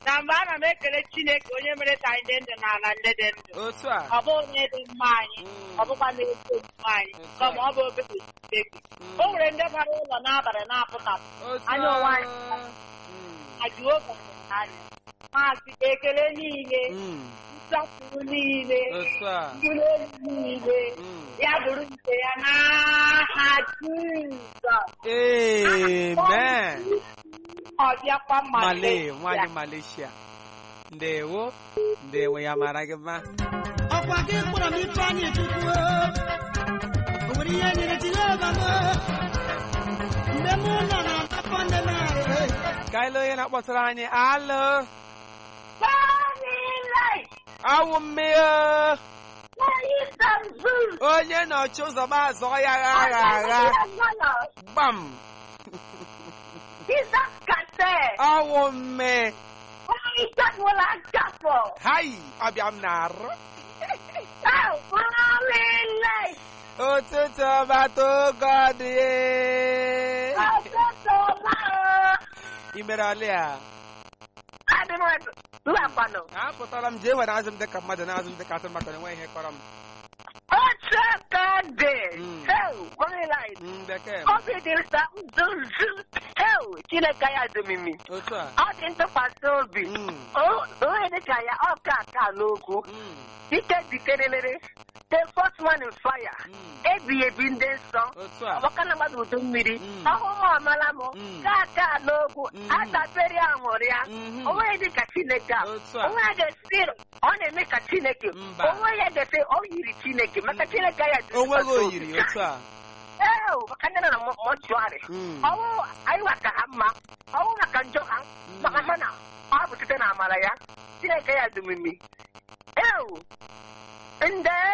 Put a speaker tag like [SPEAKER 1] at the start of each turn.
[SPEAKER 1] na mgbe ana m ekele Chineke onye mere ka anyị dị ndụ n'ala ndị dị ndụ
[SPEAKER 2] otu a
[SPEAKER 1] ọ bụ onye dị mma anyị ọ bụkwa na-esi omume anyị kama ọ bụ obere Chineke o nwere ndị bara ụlọ n'abalị na-apụtapụ
[SPEAKER 2] otu
[SPEAKER 1] Anyị onwe anyị.
[SPEAKER 2] a
[SPEAKER 1] na Jehova hụrụ anyị maazị ekele niile
[SPEAKER 2] Mm,
[SPEAKER 1] nsọpụrụ niile
[SPEAKER 2] otu a
[SPEAKER 1] mbuli elu niile
[SPEAKER 2] Mm.
[SPEAKER 1] ya bụrụ nke ya n'aha Jizọs
[SPEAKER 2] amen
[SPEAKER 1] ọ bịakwa
[SPEAKER 2] male
[SPEAKER 1] Malaysia.
[SPEAKER 2] nwanyị malaysia ndewo ndewo ya mara gị mma
[SPEAKER 3] ọkwa gị kpọrọ m ifeanyị chukwu o nwere ihe nyere jehova m mgbe mụ nọ na afọ ndị narị
[SPEAKER 2] ka ile onye na-akpọtara anyị alụ
[SPEAKER 1] Family,
[SPEAKER 2] awụ mmiri
[SPEAKER 1] Istanbul.
[SPEAKER 2] onye nọchi ụzọ m azọ ya agha agha gbam
[SPEAKER 1] Jesus Kate.
[SPEAKER 2] awụ mme
[SPEAKER 1] Istanbul Akafo.
[SPEAKER 2] hai ọbịa m na-arụ
[SPEAKER 1] Family.
[SPEAKER 2] ụtụtụ ọbata oge ọ dị imere ọlị a
[SPEAKER 1] Lapano.
[SPEAKER 2] apụtara m jee were azụ m dịka mmadụ na azụ m dịka atụrụ maka na enweghị ihe kọrọ m
[SPEAKER 1] Ochakade.
[SPEAKER 2] Mm.
[SPEAKER 1] Hey, Family.
[SPEAKER 2] Mm, bekee m
[SPEAKER 1] Obi dị nsọ nzuzu. Hey, Chineke ya dumimi.
[SPEAKER 2] otu a
[SPEAKER 1] Ọ dị ntụkwasị obi.
[SPEAKER 2] Mm,
[SPEAKER 1] O- Onye dịka ya ọ ka aka n'okwu.
[SPEAKER 2] mm,
[SPEAKER 1] Ike dikerelere. The first one in fire.
[SPEAKER 2] mm,
[SPEAKER 1] Ebi ebi ndị nsọ.
[SPEAKER 2] otu a
[SPEAKER 1] ọgbaka na mmadụ udu mmiri
[SPEAKER 2] Mm.
[SPEAKER 1] ọhụrụ ọmala m
[SPEAKER 2] Mm.
[SPEAKER 1] ka aka n'ogwu
[SPEAKER 2] Mm.
[SPEAKER 1] adabere aṅụrị ya
[SPEAKER 2] Mhm.
[SPEAKER 1] onwe dị ka chineke a
[SPEAKER 2] Otu a.
[SPEAKER 1] onwe ya ga-esi ọ na-eme ka chineke
[SPEAKER 2] Mba.
[SPEAKER 1] onwe ya ga-esi ọ yiri chineke maka chineke ya dị
[SPEAKER 2] onweghị
[SPEAKER 1] ntụkwasị
[SPEAKER 2] oyiri
[SPEAKER 1] obi.
[SPEAKER 2] otu a
[SPEAKER 1] Ee, maka ndị nọ na mọ- mọchụarị
[SPEAKER 2] Mm,
[SPEAKER 1] ọwụ anyị maka ha mma ọwụ maka njọ ha maka ha na ọ bụ site na amara ya chineke ya dị omimi ewu nde